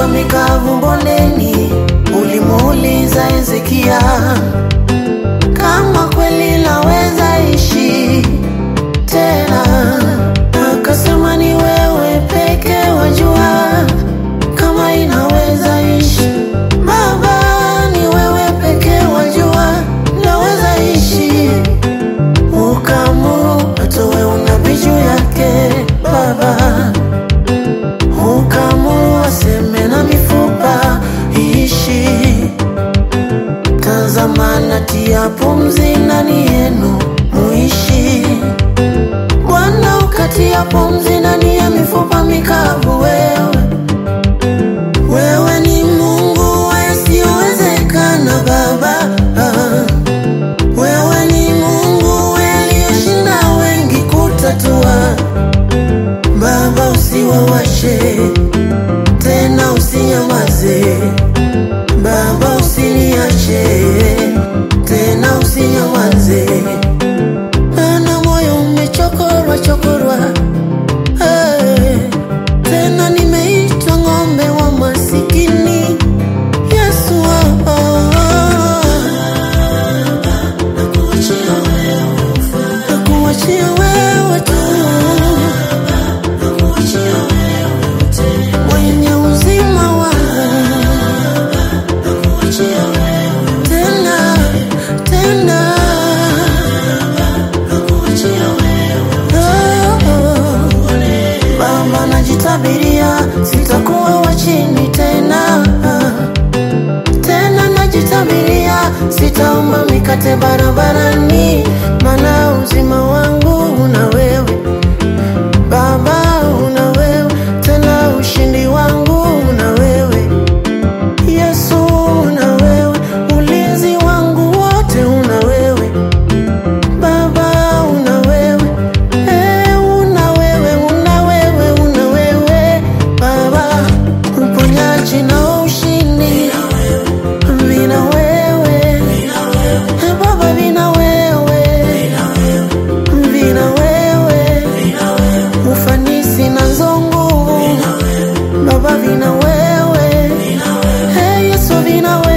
mifupa mikavu bondeni. Ulimuuliza Hezekia kama kweli laweza ishi tena, akasema ni wewe peke wajua kama inaweza ishi. Baba, ni wewe peke wajua laweza ishi. Ukamuru atowe unabii juu yake Baba, ukamuru aseme na mifupa iishi. Tazama natia pumzi ndani yenu muishi. Bwana ukatia pumzi ndani ya mifupa mikavu. Wewe wewe ni Mungu wa yasiyowezekana Baba, ah. wewe ni Mungu aliyeshinda wengi kutatua. Baba, usiwawashe tena, usinyamaze Baba, usiniache tena, usinyamaze. Ana moyo umechokorwa chokorwa, eh, tena nimeitwa ng'ombe wa masikini. Yesu, ah, ah, nakuachia wewe tu, mwenye uzima wangu tena tena Oh, Baba najitabiria sitakuwa wa chini tena tena najitabiria sitaomba mikate barabarani maana uzima wangu una wewe Baba una wewe tena ushindi wangu una wewe Yesu una wewe, ulinzi wangu wote una wewe. Baba una wewe, eh, una wewe, una wewe, una wewe. Baba, uponyaji na ushindi vina wewe. Eh, Baba vina wewe, vina wewe. Ufanisi nazo nguvu Baba vina wewe Hey, Yesu vina wewe